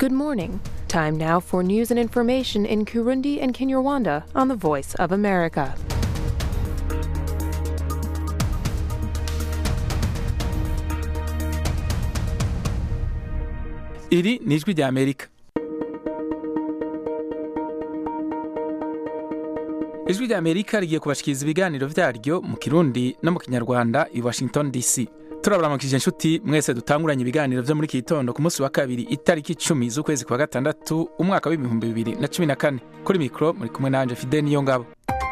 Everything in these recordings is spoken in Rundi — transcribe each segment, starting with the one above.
Good morning. Time now for news and information in Kurundi and Kinyarwanda on the Voice of America. iri ni ijwi rya amerika ijwi rya amerika rigiye kubashikiriza ibiganiro vyaryo mu kirundi no mu kinyarwanda i washington dc turaburamukije inshuti mwese dutanguranye ibiganiro vyo muri iki gitondo ku munsi wa kabiri itariki icumi z'ukwezi kwa gatandatu umwaka w'ibihumbi bibiri na cumi na kane kuri mikoro muri kumwe nanje fide niyo ngabo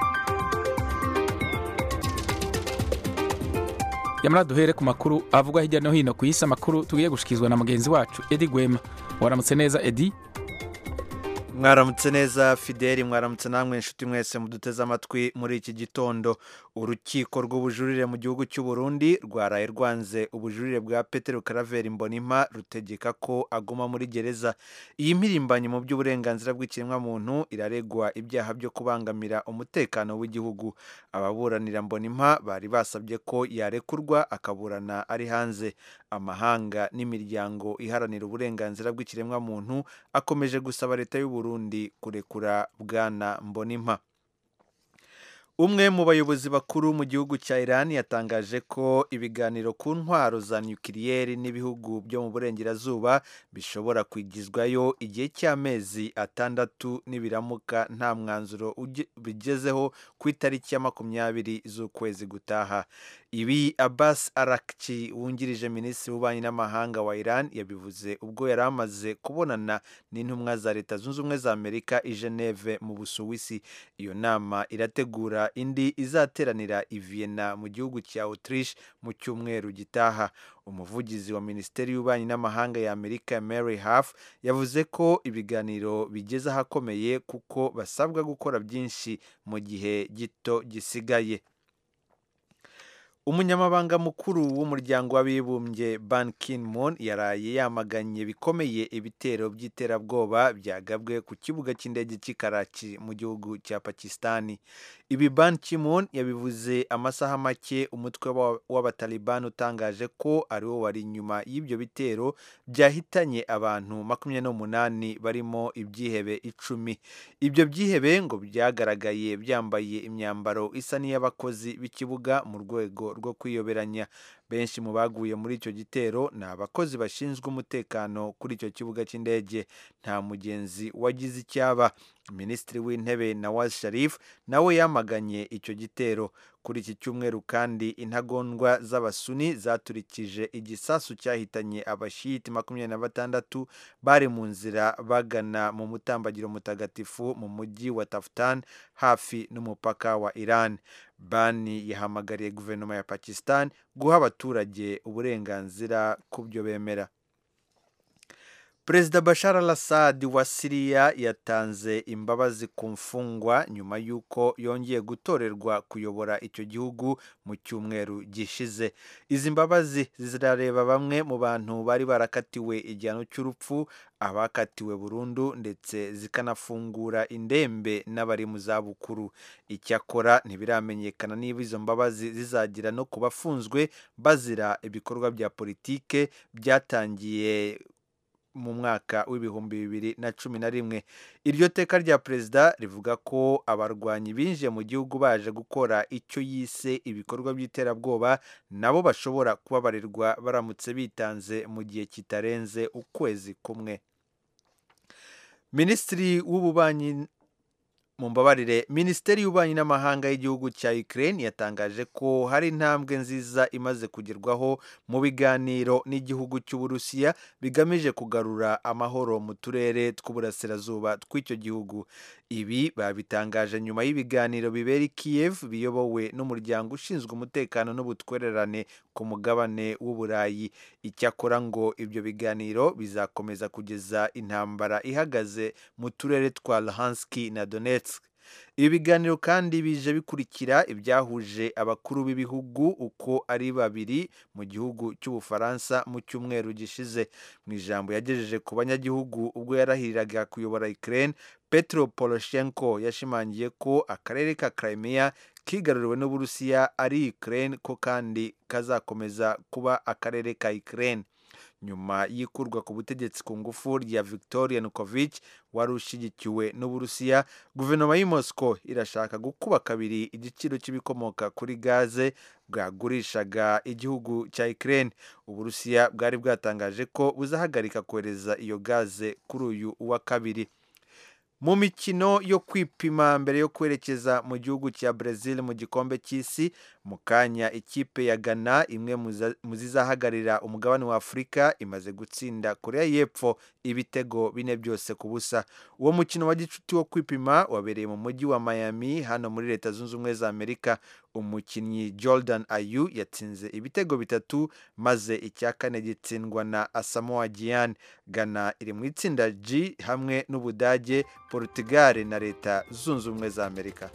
yamara duhere ku makuru avugwa hirya no hino ku isi amakuru tugiye gushikizwa na mugenzi wacu edi gwema waramutse neza edi mwaramutse neza fideli mwaramutse namwe inshuti mwese muduteze amatwi muri iki gitondo urukiko rw'ubujurire mu gihugu cy'u Burundi rwaraye rwanze ubujurire bwa petero karaveri mbonimpa rutegeka ko aguma muri gereza iyi mpirimbanyi mu by'uburenganzira bw'ikiremwamuntu iraregwa ibyaha byo kubangamira umutekano w'igihugu ababuranira mbonimpa bari basabye ko yarekurwa akaburana ari hanze amahanga n'imiryango iharanira uburenganzira bw'ikiremwamuntu akomeje gusaba leta y'u Burundi kurekura bwana mbonimpa umwe mu bayobozi bakuru mu gihugu cya Iran yatangaje ko ibiganiro ku ntwaro za nukiliyeri n'ibihugu byo mu burengerazuba bishobora kwigizwayo igihe cy'amezi atandatu nibiramuka nta mwanzuro bigezeho ku itariki ya makumyabiri z'ukwezi gutaha ibi Abbas Arakci wungirije minisitiri w'ububanyi n'amahanga wa Iran yabivuze ubwo yari amaze kubonana n'intumwa za leta zunze ubumwe za Amerika i Geneve mu Busuwisi iyo nama irategura indi izateranira i Vienna mu gihugu cya Autriche mu cyumweru gitaha umuvugizi wa minisiteri y'ububanyi n'amahanga ya Amerika Mary Harf yavuze ko ibiganiro bigeze ahakomeye kuko basabwa gukora byinshi mu gihe gito gisigaye umunyamabanga mukuru w'umuryango w'abibumbye ban ki-moon yaraye yamaganye bikomeye ibitero by'iterabwoba byagabwe ku kibuga cy'indege cy'i Karachi mu gihugu cya pakisitani ibi ban ki-moon yabivuze amasaha make umutwe w'abatalibani utangaje ko ari wo wari inyuma y'ibyo bitero byahitanye abantu makumyabiri n'umunani barimo ibyihebe icumi ibyo byihebe ngo byagaragaye byambaye imyambaro isa n'iy'abakozi b'ikibuga mu rwego rwo kwiyoberanya benshi mu baguye muri icyo gitero ni abakozi bashinzwe umutekano kuri icyo kibuga cy'indege nta mugenzi wagize icyaba minisitiri w'intebe nawaz sharif nawe yamaganye icyo gitero kuri iki cyumweru kandi intagondwa z'abasuni zaturikije igisasu cyahitanye abashiyiti makumyabiri na batandatu bari mu nzira bagana mu mutambagiro mutagatifu mu mujyi wa tafutan hafi n'umupaka wa iran bani yahamagariye guverinoma ya pakistan guha abaturage uburenganzira ku byo bemera perezida bashar al assad wa siriya yatanze imbabazi ku mfungwa nyuma y'uko yongeye gutorerwa kuyobora icyo gihugu mu cyumweru gishize izi mbabazi zirareba bamwe mu bantu bari barakatiwe igihano cy'urupfu abakatiwe burundu ndetse zikanafungura indembe n'abari mu zabukuru icyakora ntibiramenyekana niba izo mbabazi zizagira no ku bafunzwe bazira ibikorwa bya politike byatangiye mu mwaka w'ibihumbi bibiri na cumi na rimwe iryo teka rya perezida rivuga ko abarwanyi binjiye mu gihugu baje gukora icyo yise ibikorwa by'iterabwoba nabo bashobora kubabarirwa baramutse bitanze mu gihe kitarenze ukwezi kumwe minisitiri w'ububanyi mu mbabarire minisiteri y'ububanyi n'amahanga y'igihugu cya Ukraine yatangaje ko hari intambwe nziza imaze kugerwaho mu biganiro n'igihugu cy'uburusiya bigamije kugarura amahoro mu turere tw'uburasirazuba tw'icyo gihugu ibi babitangaje nyuma y'ibiganiro bibera i Kiev biyobowe n'umuryango ushinzwe umutekano n'ubutwererane ku mugabane w'uburayi icyakora ngo ibyo biganiro bizakomeza kugeza intambara ihagaze mu turere twa Luhansk na Donetsk ibi biganiro kandi bije bikurikira ibyahuje abakuru b'ibihugu uko ari babiri mu gihugu cy'ubufaransa mu cyumweru gishize mu ijambo yagejeje ku banyagihugu ubwo yarahiriraga kuyobora Ukraine Petro Poroshenko yashimangiye ko akarere ka Crimea kigaruriwe n'Uburusiya ari Ukraine ko kandi kazakomeza kuba akarere ka Ukraine nyuma y'ikurwa ku butegetsi ku ngufu rya victoria nukovic wari ushyigikiwe n'uburusiya guverinoma y'i moscow irashaka gukuba kabiri igiciro cy'ibikomoka kuri gaze bwagurishaga igihugu cya ukraine uburusiya bwari bwatangaje ko buzahagarika kohereza iyo gaze kuri uyu wa kabiri mu mikino yo kwipima mbere yo kwerekeza mu gihugu cya Brazil mu gikombe cy'isi mu kanya ikipe ya Ghana imwe mu zizahagararira umugabane wa Afurika imaze gutsinda Korea y'Epfo ibitego bine byose ku busa uwo mukino wa gicuti wo kwipima wabereye mu mujyi wa Miami hano muri leta zunze ubumwe za Amerika umukinnyi Jordan Ayu yatsinze ibitego bitatu maze icya kane gitsindwa na Asamoah Gyan Ghana iri mu itsinda G hamwe n'Ubudage Portugal na leta zunze ubumwe za Amerika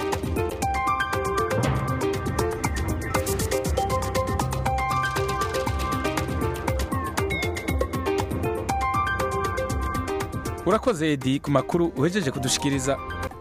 urakoze edi ku makuru uhejeje kudushikiriza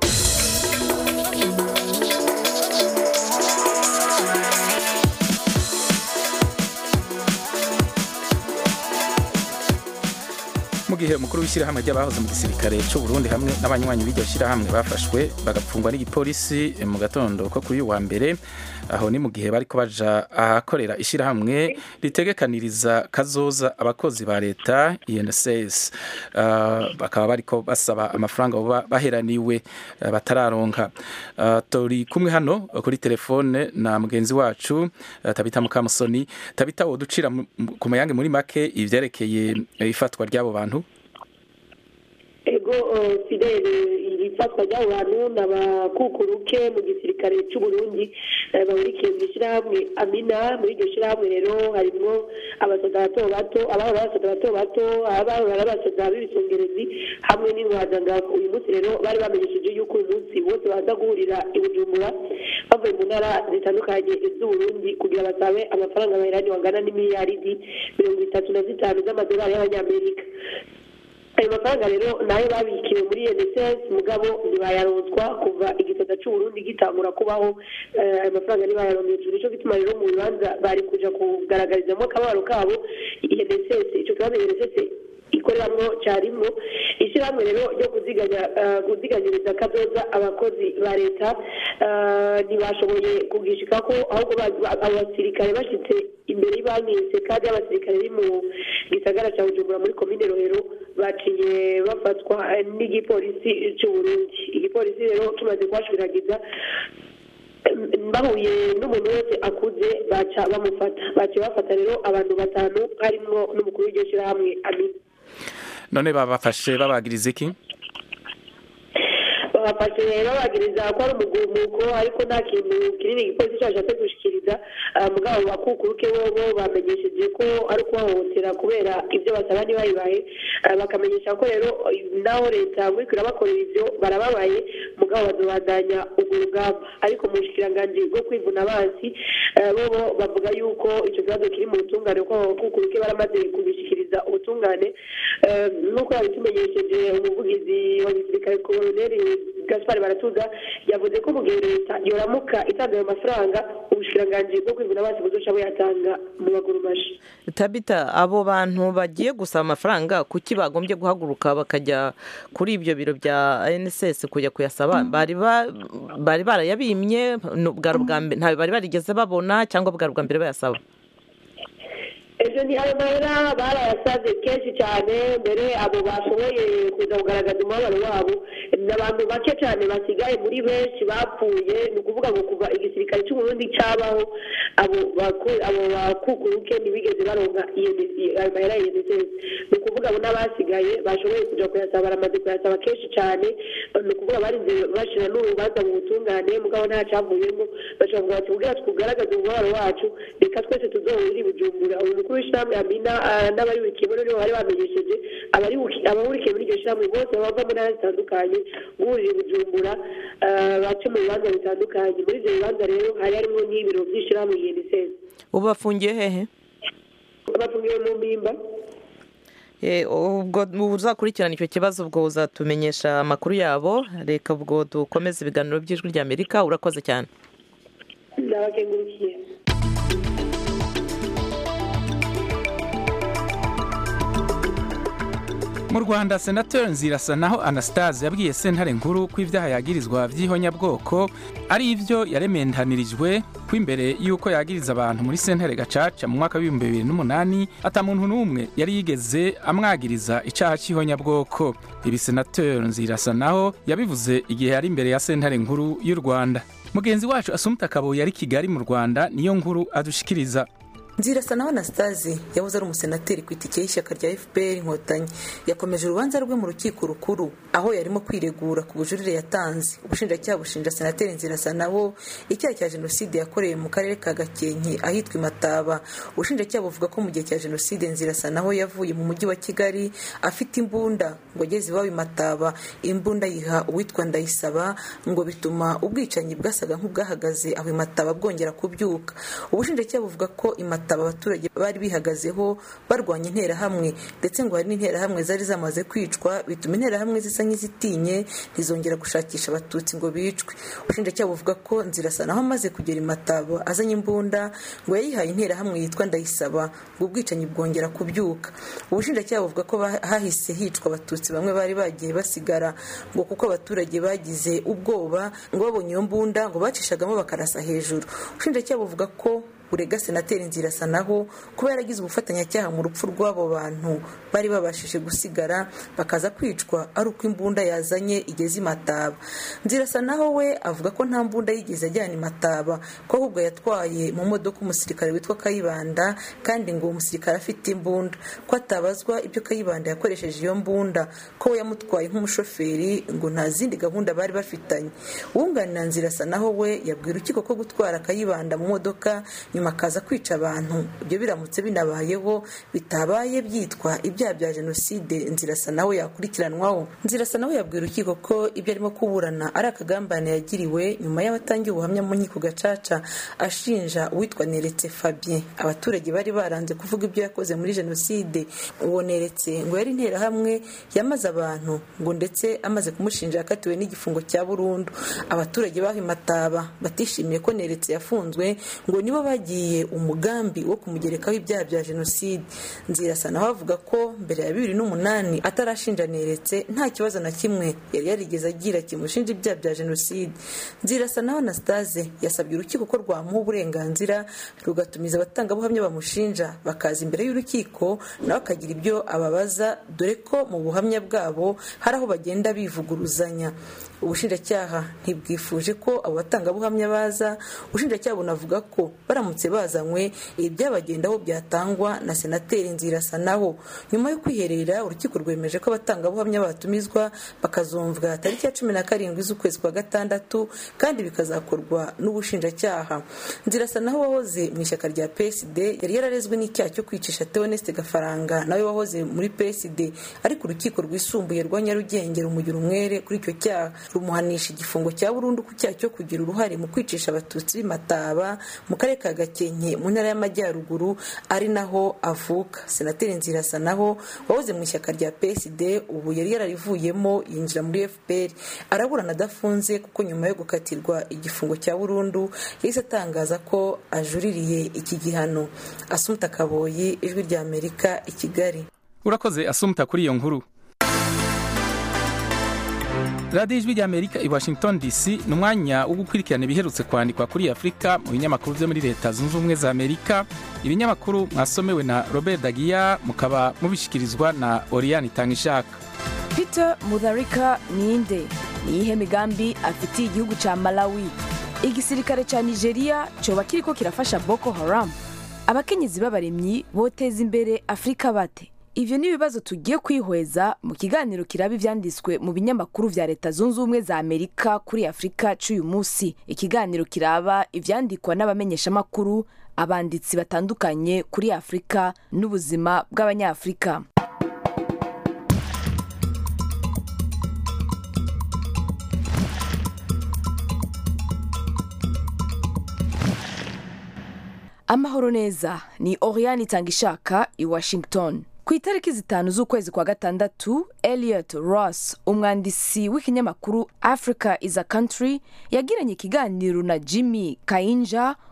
mu gihe umukuru w'ishyirahamwe ry'abahoze mu gisirikare cy'u Burundi hamwe n'abanywanyi b'iryo shyirahamwe bafashwe bagapfungwa n'igipolisi mu gatondo ko kuri uyu wa mbere aho ni mu gihe bariko baja ahakorera ishyirahamwe ritegekaniriza kazoza abakozi ba leta INSS uh, bakaba bariko basaba amafaranga baba baheraniwe uh, batararonka uh, turi kumwe hano kuri telefone na mugenzi wacu uh, Tabita Mukamusoni Tabita woducira ku mayange muri make ivyerekeye ifatwa ry'abo bantu ego fidele ifatwa ry'abo bantu n'abakukuruke mu gisirikare cy'u Burundi bahurikiye mu ishyirahamwe amina muri iryo shyirahamwe rero harimo abasoda bato bato abahora abasoda bato bato abahora abasoda b'ibisongerezi hamwe n'intwazangabo uyu munsi rero bari bamenyesheje yuko uyu munsi bose baza guhurira i bujumbura bavuye mu ntara zitandukanye z'uburundi kugira basabe amafaranga baheranye wangana n'imiliyaridi mirongo itatu na zitanu z'amadolari y'abanyamerika ayo mafaranga rero nayo babikiwe muri NSS mugabo ntibayaronswa kuva igisata cy'uburundi gitangura kubaho ayo mafaranga ntibayaronkejwe nicyo gituma rero mu bibanza bari kuja kugaragarizamo akabaro kabo NSS ico kibazo NSS ikoreramwo cyarimwo ishyirahamwe rero ryo kuziganya kuziganyiriza kazoza abakozi ba leta ntibashoboye kugishika ko ahubwo abasirikare bashitse imbere y'ibanki sekadi y'abasirikare biri mu gisagara cya bujumbura muri komine rohero baciye bafatwa n'igipolisi cy'uburundi igipolisi rero kimaze kuhashwiragiza bahuye n'umuntu wese akuze baca bamufata baciye bafata rero abantu batanu harimwo n'umukuru w'iryo shyirahamwe amina none babafashe babagiriza iki babafashe babagiriza ko ari umugumuko ariko nta kintu kinini igipolisi cyashatse gushikiriza mugabo bakukuruke bobo bamenyesheje ko ari ukubahohotera kubera ibyo basaba ntibayibaye bakamenyesha ko rero naho leta ngo iriko bakorera ibyo barababaye mugabo bazobandanya urwo rugamba ariko mu bushikiranganji bwo kwivuna abansi bobo bavuga yuko icyo kibazo kiri mu butungane ko abakukuruke baramaze kubishikiriza ubutungane nk'uko yabitumenyesheje umuvugizi wa gisirikare koloneli gaspar baratuza yavuze ko mu gihe leta yoramuka itanga ayo mafaranga ubushikiranganji bwo kwivuna abansi buzoca buyatanga mu maguru mashi tabita abo bantu bagiye gusaba amafaranga kuki bagombye guhaguruka bakajya kuri ibyo biro bya nss kujya kuyasaba bari bari barayabimye ntabwo bari barigeze babona cyangwa bwari ubwa mbere bayasaba ejo ni ayo mahera barayasaze kenshi cyane mbere abo bashoboye kuza kugaragaza umubabaro wabo ni abantu bake cyane basigaye muri benshi bapfuye ni ukuvuga ngo kuva igisirikare cy'uburundi cyabaho abo bakukuruke ntibigeze baronka ayo mahera ya unicef ni ukuvuga abo n'abasigaye bashoboye kujya kuyasaba baramaze kuyasaba kenshi cyane ni ukuvuga barinze bashyira n'urubanza mu butungane mugabo nta cyavuyemo bashobora bati kugira tugaragaze umubabaro wacu reka twese tuzohurire i bujumbura uyu mukuru w'ishyirahamwe amina n'abaribukiye muri nibo bari bamenyesheje abahurikiye muri iryo shyirahamwe bose bava mu ntara zitandukanye guhurira i bujumbura bace mu bibanza bitandukanye muri ibyo bibanza rero hari harimo n'ibiro by'ishyirahamwe unicef ubu bafungiye hehe bafungiwe mu mpimba ubwo uzakurikirana icyo kibazo ubwo uzatumenyesha amakuru yabo reka ubwo dukomeze ibiganiro by'ijwi ry'amerika urakoze cyane ndabakengurukiye mu rwanda senateri nzirasa naho anastase yabwiye sentare nkuru ko ibyaha yagirizwa by'ihonyabwoko ari ibyo yaremendanirijwe ko imbere y'uko yagiriza abantu muri sentare gacaca mu mwaka w'ibihumbi bibiri n'umunani ata muntu n'umwe yari yigeze amwagiriza icyaha cy'ihonyabwoko ibi senateri nzirasa naho yabivuze igihe yari imbere ya sentare nkuru y'u rwanda mugenzi wacu asumta kabuye yari kigali mu rwanda niyo nkuru adushikiriza nzirasa nawe anastase yahoze ari umusenateri ku itike y'ishyaka rya fpr inkotanyi yakomeje urubanza rwe mu rukiko rukuru aho yarimo kwiregura ku bujurire yatanze ubushinjacyaha bushinja senateri nzirasa naho icyaha cya jenoside yakoreye mu karere ka gakenke ahitwa imataba ubushinjacyaha buvuga ko mu gihe cya jenoside nzirasa naho yavuye mu mujyi wa kigali afite imbunda ngo ageze iwabo imataba imbunda yiha uwitwa ndayisaba ngo bituma ubwicanyi bwasaga nk'ubwahagaze aho imataba bwongera kubyuka ubushinjacyaha buvuga ko imataba abaturage bari bihagazeho barwanya interahamwe ndetse ngo hari n'interahamwe zari zamaze kwicwa bituma interahamwe zisa nk'izitinye ntizongera gushakisha abatutsi ngo bicwe ubushinjacyaha buvuga ko nzirasa naho amaze kugera imataba azanye imbunda ngo yayihaye interahamwe yitwa ndayisaba ngo ubwicanyi bwongera kubyuka ubushinjacyaha buvuga ko hahise hicwa abatutsi bamwe bari bagiye basigara ngo kuko abaturage bagize ubwoba ngo babonye iyo mbunda ngo bacishagamo bakarasa hejuru ubushinjacyaha buvuga ko urega senateri nzirasa naho kuba yaragize ubufatanyacyaha mu rupfu rw'abo bantu bari babashije gusigara bakaza kwicwa ari uko imbunda yazanye igeze imataba nzirasa naho we avuga ko nta mbunda yigeze ajyana imataba ko ahubwo yatwaye mu modoka umusirikare witwa kayibanda kandi ngo uwo musirikare afite imbunda ko atabazwa ibyo kayibanda yakoresheje iyo mbunda ko we yamutwaye nk'umushoferi ngo nta zindi gahunda bari bafitanye uwunganira nzirasa naho we yabwira urukiko ko gutwara kayibanda mu modoka nyuma akaza kwica abantu ibyo biramutse binabayeho bitabaye byitwa ibyaha bya jenoside nzirasa nawe yakurikiranwaho nzirasa nawe yabwira urukiko ko ibyo arimo kuburana ari akagambane yagiriwe nyuma y'abatangiye ubuhamya mu nkiko gacaca ashinja uwitwa neretse fabien abaturage bari baranze kuvuga ibyo yakoze muri jenoside uwo neretse ngo yari interahamwe yamaze abantu ngo ndetse amaze kumushinja yakatiwe n'igifungo cya burundu abaturage baho imataba batishimiye ko neretse yafunzwe ngo nibo bagiye umugambi wo kumugerekaho ibyaha bya jenoside nzirasa nawe avuga ko mbere ya bibiri n'umunani atarashinja neretse nta kibazo na kimwe yari yarigeze agira kimushinja ibyaha bya jenoside nzirasa nawe anastase yasabye urukiko ko rwamuha uburenganzira rugatumiza abatangabuhamya bamushinja bakaza imbere y'urukiko nawe akagira ibyo ababaza dore ko mu buhamya bwabo hari aho bagenda bivuguruzanya ubushinjacyaha ntibwifuje ko abo batangabuhamya baza ubushinjacyaha bunavuga ko baramutse bazanywe ibi byabagendaho byatangwa na senateri nzirasa naho nyuma yo kwiherera urukiko rwemeje ko abatangabuhamya batumizwa bakazumvwa tariki ya cumi na karindwi z'ukwezi kwa gatandatu kandi bikazakorwa n'ubushinjacyaha nzirasa naho wahoze mu ishyaka rya psd yari yararezwe n'icyaha cyo kwicisha teoneste gafaranga nawe wahoze muri psd ariko urukiko rwisumbuye rwa nyarugenge rumugira umwere kuri icyo cyaha rumuhanisha igifungo cya burundu ku cyaha cyo kugira uruhare mu kwicisha abatutsi b'imataba mu karere ka gakenke mu ntara y'amajyaruguru ari naho avuka senateri nzirasa naho wahoze mu ishyaka rya psd ubu yari yararivuyemo yinjira muri fpr araburana adafunze kuko nyuma yo gukatirwa igifungo cya burundu yahise atangaza ko ajuririye iki gihano asumuta kaboyi ijwi rya amerika i kigali urakoze asumuta kuri iyo nkuru radiyo ijwi rya amerika i washington dc ni umwanya wo gukurikirana ibiherutse kwandikwa kuri afurika mu binyamakuru byo muri leta zunze ubumwe za amerika ibinyamakuru mwasomewe na robert dagiya mukaba mubishyikirizwa na oriyani itangishaka peter mutharika ninde ni iyihe migambi afitiye igihugu cya malawi igisirikare cya nigeria cyoba kiriko kirafasha boko haram abakenyezi b'abaremyi boteza imbere afurika bate ibyo ni ibibazo tugiye kwihweza mu kiganiro kiraba ibyanditswe mu binyamakuru bya leta zunze ubumwe za amerika kuri afurika cy'uyu munsi ikiganiro kiraba ibyandikwa n'abamenyeshamakuru abanditsi batandukanye kuri afurika n'ubuzima bw'abanyafurika amahoro neza ni oriyani itangishaka i washington ku itariki zitanu z'ukwezi kwa gatandatu eliot ross umwandisi w'ikinyamakuru africa is a country yagiranye ikiganiro na jimmy kayinja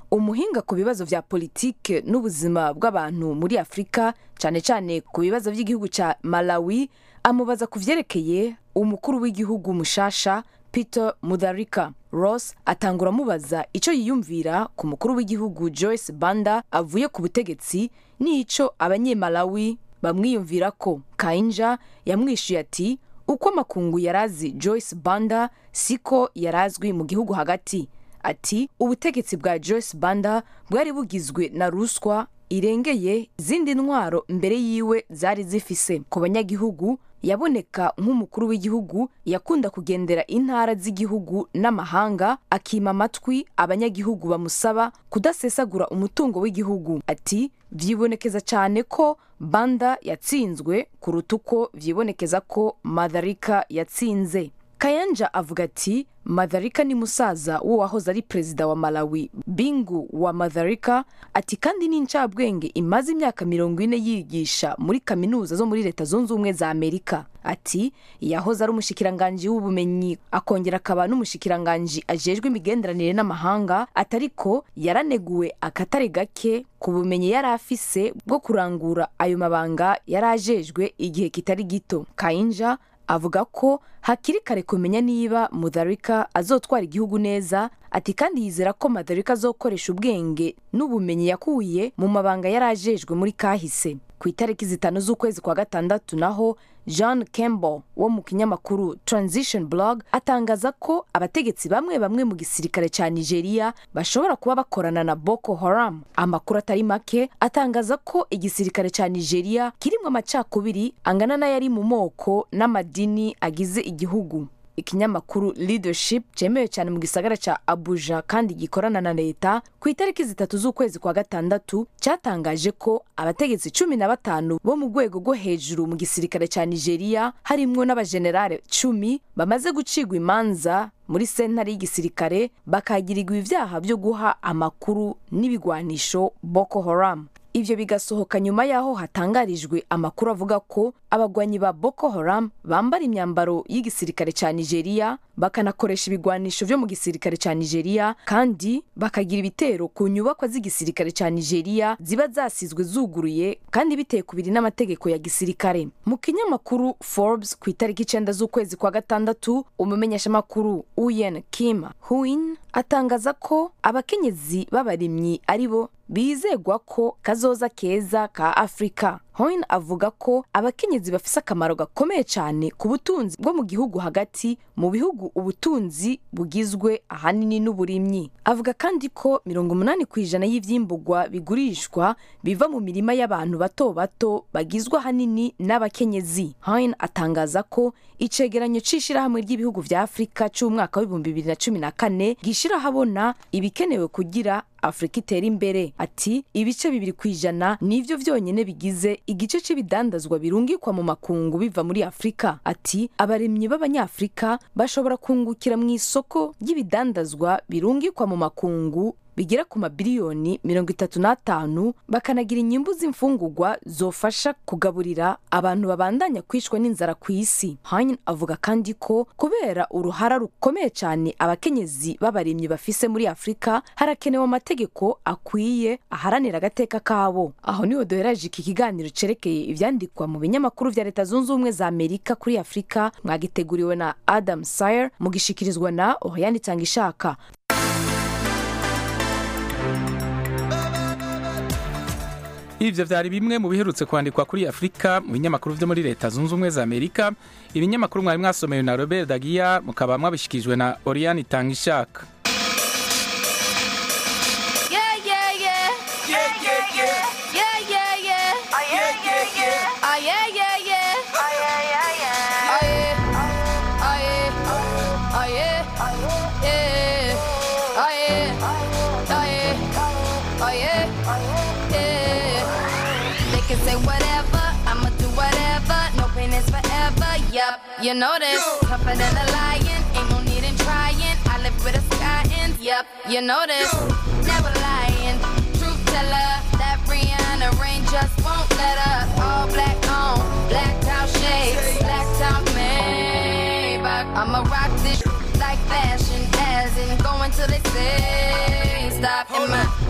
umuhinga ku bibazo vya politike n'ubuzima bw'abantu muri afurika cyane cyane ku bibazo by'igihugu cya malawi amubaza ku vyerekeye umukuru w'igihugu mushasha peter mudharika ross atangura amubaza icyo yiyumvira ku mukuru w'igihugu joyce banda avuye ku butegetsi n'ico abanyemalawi bamwiyumvira ko kainja yamwishuye ati uko amakungu yarazi joyce banda siko yarazwi mu gihugu hagati ati ubutegetsi bwa joyce banda bwari bugizwe na ruswa irengeye izindi ntwaro mbere yiwe zari zifise ku banyagihugu yaboneka nk'umukuru w'igihugu yakunda kugendera intara z'igihugu n'amahanga akima amatwi abanyagihugu bamusaba kudasesagura umutungo w'igihugu ati vyibonekeza cyane ko banda yatsinzwe kuruta uko vyibonekeza ko madharika yatsinze kayanja avuga ati madharika ni musaza w'uwahoze ari perezida wa malawi bingu wa madharika ati kandi ni incabwenge imaze imyaka mirongo ine yigisha muri kaminuza zo muri leta zunze ubumwe za amerika ati yahoze ari umushikiranganji w'ubumenyi akongera akaba n'umushikiranganji ajejwe imigenderanire n'amahanga atariko yaraneguwe akatare gake ku bumenyi yari afise bwo kurangura ayo mabanga yari ajejwe igihe kitari gito kayinja avuga ko hakiri kare kumenya niba mudharika azotwara igihugu neza ati kandi yizera ko mudharika azokoresha ubwenge n'ubumenyi yakuye mu mabanga yari ajejwe muri kahise ku itariki zitanu z'ukwezi kwa gatandatu naho john campbell wo mu kinyamakuru transition blog atangaza ko abategetsi bamwe bamwe mu gisirikare cya nigeria bashobora kuba bakorana na boko haram amakuru atari make atangaza ko igisirikare cya nigeria kirimo amacakubiri angana n'ayari mu moko n'amadini agize igihugu ikinyamakuru leadership cyemewe cyane mu gisagara cya abuja kandi gikorana na leta ku itariki zitatu z'ukwezi kwa gatandatu cyatangaje ko abategetsi cumi na batanu bo mu rwego rwo hejuru mu gisirikare cya nigeria harimwo n'abajenerale cumi bamaze gucigwa imanza muri sentare y'igisirikare bakagirirwa ibyaha byo guha amakuru n'ibigwanisho boko haram ibyo bigasohoka nyuma y'aho hatangarijwe amakuru avuga ko abagwanyi ba boko haram bambara imyambaro y'igisirikare cya nigeria bakanakoresha ibigwanisho byo mu gisirikare cya nigeria kandi bakagira ibitero ku nyubakwa z'igisirikare cya nigeria ziba zasizwe zuguruye kandi biteye kubiri n'amategeko ya gisirikare mu kinyamakuru forbes ku itariki icyenda z'ukwezi kwa gatandatu umumenyeshamakuru uyen kim huin atangaza ko abakenyezi b'abarimyi ari bo bizegwa ko kazoza keza ka afurika hoin avuga ko abakenyezi bafise akamaro gakomeye cyane ku butunzi bwo mu gihugu hagati mu bihugu ubutunzi bugizwe ahanini n'uburimyi avuga kandi ko mirongo umunani ku ijana y'ivyimbugwa bigurishwa biva mu mirima y'abantu bato bato bagizwe ahanini n'abakenyezi hoin atangaza ko icegeranyo c'ishirahamwe ry'ibihugu vya afurika c'umwaka w'ibihumbi bibiri na cumi na kane gishira habona ibikenewe kugira afurika itera imbere ati ibice bibiri ku ijana nivyo vyonyene bigize igice c'ibidandazwa birungikwa mu makungu biva muri afurika ati abaremyi b'abanyafurika bashobora kungukira mu isoko ry'ibidandazwa birungikwa mu makungu bigera ku mabiliyoni mirongo itatu n'atanu bakanagira inyimbu z'imfungurwa zofasha kugaburira abantu babandanya kwicwa n'inzara ku isi hein avuga kandi ko kubera uruhara rukomeye cyane abakenyezi b'abaremyi bafise muri afurika harakenewe amategeko akwiye aharanira agateka kabo aho niho duheraje iki kiganiro cerekeye ivyandikwa mu binyamakuru vya leta zunze ubumwe za amerika kuri afurika mwagiteguriwe na adam sayer mugishikirizwa na oriane itangishaka ivyo vyari bimwe mu biherutse kwandikwa kuri afurika mu binyamakuru vyo muri leta zunze ubumwe za amerika ibinyamakuru mwari mwasomewe na robert dagiya mukaba mwabishikirijwe na oriane itangishaka Yeah, yeah, yeah. Yeah, yeah, yeah. Yeah, yeah, yeah. Oh, yeah, yeah, yeah. Oh, yeah, yeah, yeah. Oh, yeah, yeah, yeah. Oh, yeah. Oh, yeah. Oh, yeah. Yeah. Oh, yeah. Oh, yeah. Oh, yeah. Yeah. They can say whatever, I'ma do whatever. No pain is forever. Yup, you know this. Tougher than a lion, ain't no need in trying. I live with a sky in. Yup, you know this. Never lying. Truth teller, that Rihanna rain just won't let up. All black on, blacked out shades, blacked out Maybach. I'ma rock this like fashion, as in going till they say stop. In my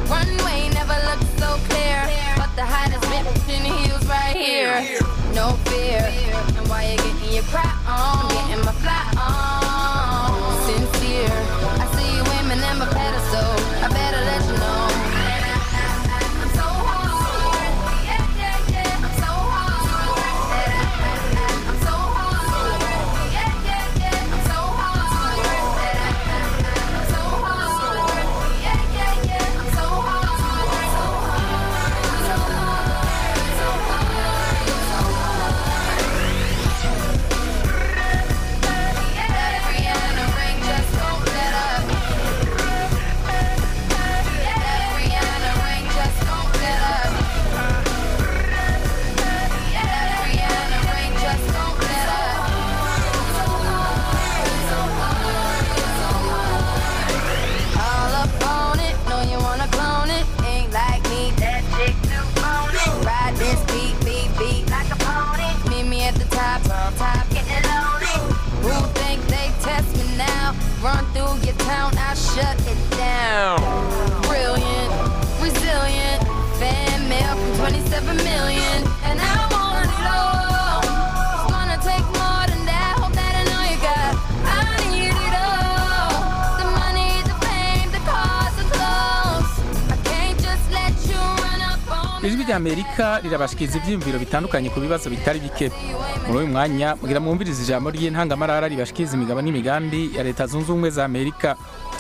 Versace heels right here. No fear. And why you getting your cry on? I'm getting my fly on. Sincere. I see you aiming at my pedestal. I better let you know. I'm so hard. Yeah, yeah, yeah. I'm so hard. I'm so hard. Yeah, yeah, yeah. I'm so hard. I'm so hard. Yeah, yeah, yeah. I'm so hard. So hard. So hard. So hard. So hard. Yeah, Rihanna ring just won't let up. Yeah, Rihanna ring just won't let up. Yeah, Rihanna ring just won't let up. So hard, so hard, so hard. All up on it, know you wanna clone it. Ain't like me, that chick too phony. Ride this beat, beat, beat like a pony. Meet me at the top, top, getting loaded. Who think they test me now? Run through your town, I shut it down. Brilliant, resilient, fan mail from 27 million, and I want it all. It's gonna take more than that. Hope that I know you got. I need it all. The money, the fame, the cars, the clothes. I can't just let you run up on me. ijwi rya amerika rirabashikiriza ibyiyumviro bitandukanye ku bibazo bitari bike muri uyu mwanya mugira mwumvirize ijambo ry'intangamarara ribashikiriza imigabo n'imigambi ya leta zunze ubumwe za amerika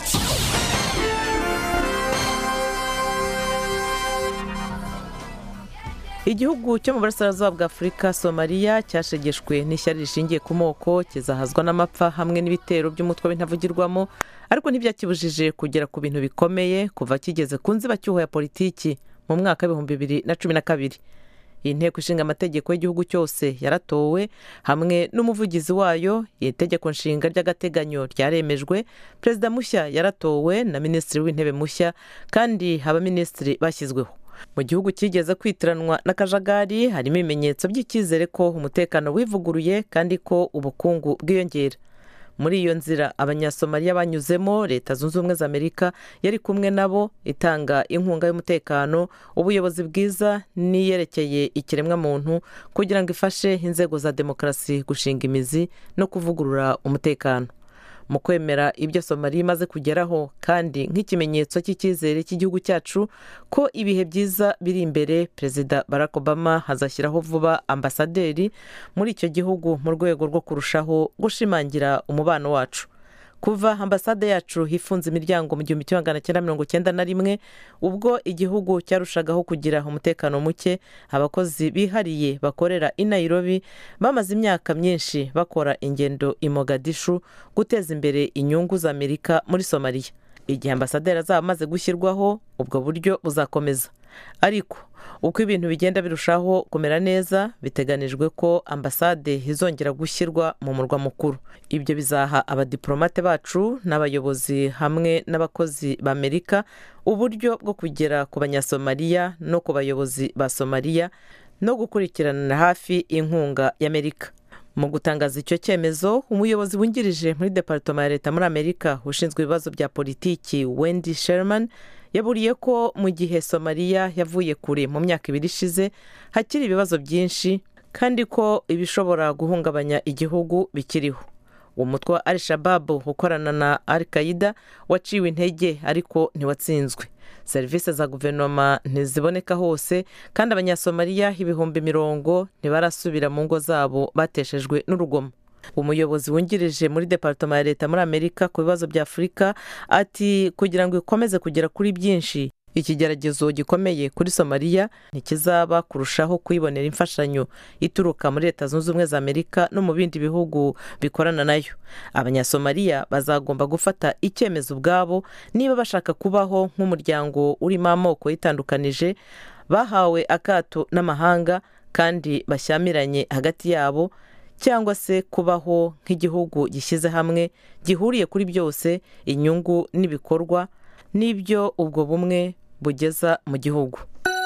igihugu cyo mu burasirazuba bwa afurika somaliya cyashegeshwe n'ishyari rishingiye ku moko kizahazwa n'amapfa hamwe n'ibitero by'umutwe w'intavugirwamo ariko ntibyakibujije kugera ku bintu bikomeye kuva kigeze ku nzibacyuho ya politiki mu mwaka w'ibihumbi bibiri na cumi na kabiri iyi nteko ishinga amategeko y'igihugu cyose yaratowe hamwe n'umuvugizi wayo iri tegeko nshinga ry'agateganyo ryaremejwe perezida mushya yaratowe na minisitiri w'intebe mushya kandi abaminisitiri bashyizweho mu gihugu cyigeze kwitiranwa n'akajagari harimo ibimenyetso by'icyizere ko umutekano wivuguruye kandi ko ubukungu bwiyongera muri iyo nzira abanyasomaliya banyuzemo leta zunze ubumwe za amerika yari kumwe nabo itanga inkunga y'umutekano ubuyobozi bwiza n'iyerekeye ikiremwamuntu kugira ngo ifashe inzego za demokarasi gushinga imizi no kuvugurura umutekano mu kwemera ibyo somaliya imaze kugeraho kandi nk'ikimenyetso cy'icyizere cy'igihugu cyacu ko ibihe byiza biri imbere perezida barack obama hazashyiraho vuba ambasaderi muri icyo gihugu mu rwego rwo kurushaho gushimangira umubano wacu kuva ambasade yacu hifunze imiryango mu gihumbi kimwe magana cyenda mirongo cyenda na rimwe ubwo igihugu cyarushagaho kugira umutekano muke abakozi bihariye bakorera i nairobi bamaze imyaka myinshi bakora ingendo i mogadishu guteza imbere inyungu za amerika muri somaliya igihe ambasaderi azaba amaze gushyirwaho ubwo buryo buzakomeza ariko uko ibintu bigenda birushaho kumera neza biteganijwe ko ambasade izongera gushyirwa mu murwa mukuru ibyo bizaha abadiplomate bacu n'abayobozi hamwe n'abakozi b'amerika uburyo bwo kugera ku banyasomaliya no ku bayobozi ba somaliya no gukurikiranira hafi inkunga y'amerika mu gutangaza icyo cyemezo umuyobozi wungirije muri departoma ya leta muri amerika ushinzwe ibibazo bya politiki wendy sherman yaburiye ko mu gihe somaliya yavuye kure mu myaka ibiri ishize hakiri ibibazo byinshi kandi ko ibishobora guhungabanya igihugu bikiriho uwo mutwe wa al shababu ukorana na al qaida waciwe intege ariko ntiwatsinzwe serivisi za guverinoma ntiziboneka hose kandi abanyasomaliya ibihumbi mirongo ntibarasubira mu ngo zabo bateshejwe n'urugomo umuyobozi wungirije muri departoma ya leta muri amerika ku bibazo bya afurika ati kugira ngo ikomeze kugera kuri byinshi ikigeragezo gikomeye kuri somaliya ntikizaba kurushaho kuyibonera imfashanyo ituruka muri leta zunze ubumwe za amerika no mu bindi bihugu bikorana nayo abanyasomaliya bazagomba gufata icyemezo ubwabo niba bashaka kubaho nk'umuryango urimo amoko yitandukanije bahawe akato n'amahanga kandi bashyamiranye hagati yabo cyangwa se kubaho nk'igihugu gishyize hamwe gihuriye kuri byose inyungu n'ibikorwa n'ibyo ubwo bumwe bugeza mu gihugu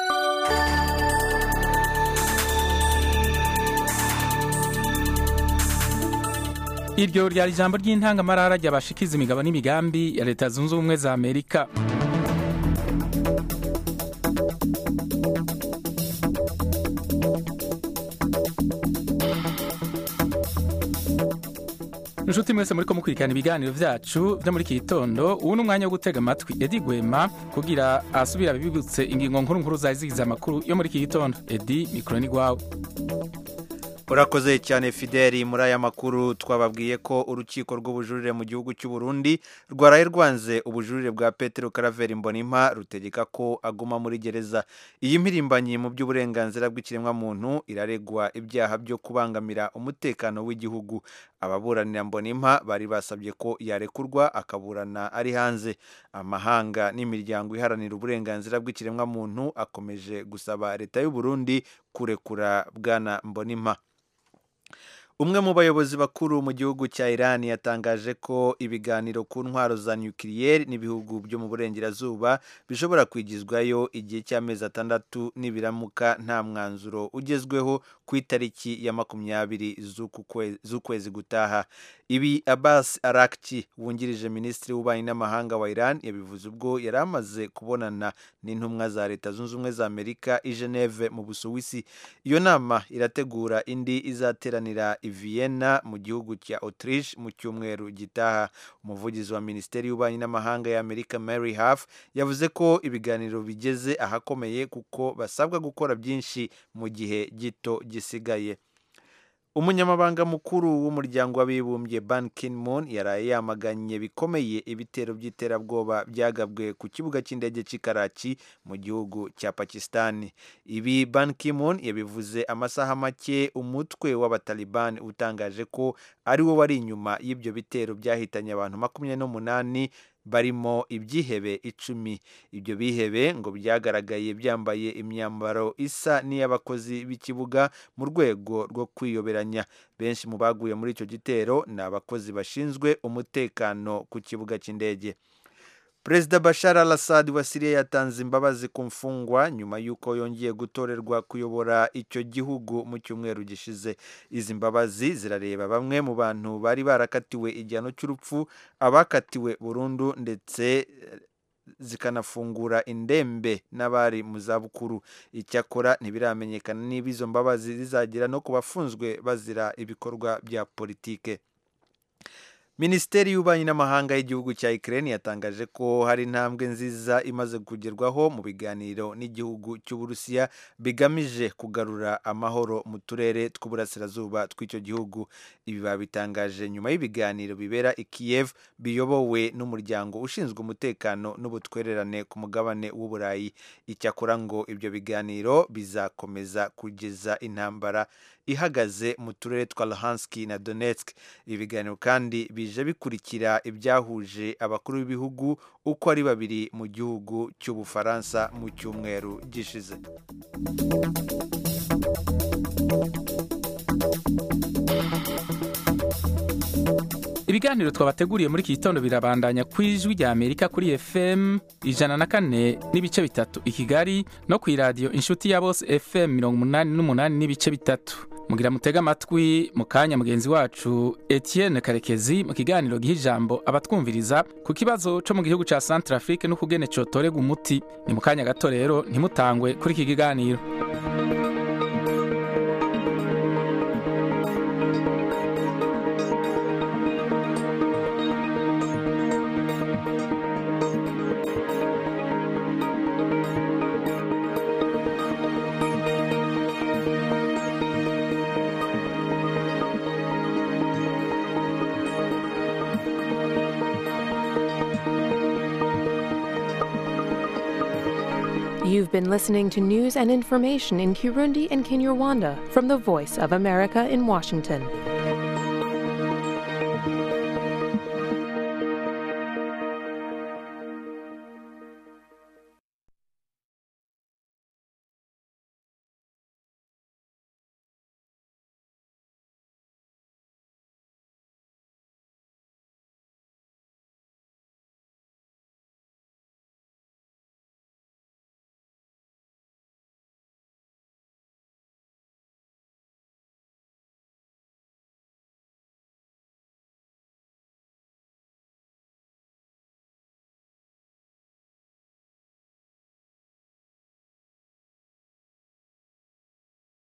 iryo ryari ijambo ry'intangamarara ryabashikiza imigabo n'imigambi ya leta zunze ubumwe za amerika inshuti mwese muri ko mukurikirana ibiganiro vyacu vyo muri iki gitondo ubu ni umwanya wo gutega amatwi edi gwema kugira asubira bibibutse ingingo nkuru nkuru zari zigize amakuru yo muri iki gitondo edi mikoro ni gwawe urakoze cyane fideli muri aya makuru twababwiye ko urukiko rw'ubujurire mu gihugu cy'u Burundi rwaraye rwanze ubujurire bwa petero karaveri mbonimpa rutegeka ko aguma muri gereza iyi mpirimbanyi mu by'uburenganzira bw'ikiremwamuntu iraregwa ibyaha byo kubangamira umutekano w'igihugu ababuranira mbonimpa bari basabye ko yarekurwa akaburana ari hanze amahanga n'imiryango iharanira uburenganzira bw'ikiremwamuntu akomeje gusaba leta y'u Burundi kurekura bwana mbonimpa umwe mu bayobozi bakuru mu gihugu cya Iran yatangaje ko ibiganiro ku ntwaro za nukiliyeri n'ibihugu byo mu burengerazuba bishobora kwigizwayo igihe cy'amezi atandatu nibiramuka nta mwanzuro ugezweho ku itariki ya makumyabiri z'ukwezi gutaha ibi Abbas Arakchi wungirije minisitiri w'ububanyi n'amahanga wa Iran yabivuze ubwo yari amaze kubonana n'intumwa za leta zunze ubumwe za Amerika i Geneve mu Busuwisi iyo nama irategura indi izateranira i Vienna mu gihugu cya Autriche mu cyumweru gitaha umuvugizi wa minisiteri y'ububanyi n'amahanga ya Amerika Mary Harf yavuze ko ibiganiro bigeze ahakomeye kuko basabwa gukora byinshi mu gihe gito gisigaye umunyamabanga mukuru w'umuryango w'abibumbye Ban Ki-moon yaraye yamaganye bikomeye ibitero by'iterabwoba byagabwe ku kibuga cy'indege cy'i Karachi mu gihugu cya Pakistan ibi Ban Ki-moon yabivuze amasaha make umutwe w'abataliban utangaje ko ari wo wari inyuma y'ibyo bitero byahitanye abantu makumyabiri n'umunani barimo ibyihebe icumi ibyo bihebe ngo byagaragaye byambaye imyambaro isa n'iy'abakozi b'ikibuga mu rwego rwo kwiyoberanya benshi mu baguye muri icyo gitero ni abakozi bashinzwe umutekano ku kibuga cy'indege perezida bashar al assad wa siriya yatanze imbabazi ku mfungwa nyuma y'uko yongeye gutorerwa kuyobora icyo gihugu mu cyumweru gishize izi mbabazi zirareba bamwe mu bantu bari barakatiwe igihano cy'urupfu abakatiwe burundu ndetse zikanafungura indembe n'abari mu zabukuru icyakora ntibiramenyekana niba izo mbabazi zizagera no ku bafunzwe bazira ibikorwa bya politike minisiteri y'ububanyi n'amahanga y'igihugu cya Ukraine yatangaje ko hari intambwe nziza imaze kugerwaho mu biganiro n'igihugu cy'uburusiya bigamije kugarura amahoro mu turere tw'uburasirazuba tw'icyo gihugu ibi babitangaje nyuma y'ibiganiro bibera i Kiev biyobowe n'umuryango ushinzwe umutekano n'ubutwererane ku mugabane w'uburayi icyakora ngo ibyo biganiro bizakomeza kugeza intambara ihagaze mu turere twa Luhansk na Donetsk ibi biganiro kandi bije bikurikira ibyahuje abakuru b'ibihugu uko ari babiri mu gihugu cy'ubufaransa mu cyumweru gishize ibiganiro twabateguriye muri iki gitondo birabandanya ku ijwi rya amerika kuri fm ijana na kane n'ibice bitatu i kigali no ku iradiyo inshuti ya bose fm mirongo umunani n'umunani n'ibice bitatu mugira mutega amatwi mu kanya mugenzi wacu etienne karekezi mu kiganiro giha ijambo abatwumviriza ku kibazo cyo mu gihugu cya centre afrique n'ukugene cotorega umuti ni mu kanya gato rero ntimutangwe kuri iki kiganiro You've been listening to news and information in Kirundi and Kinyarwanda from the Voice of America in Washington.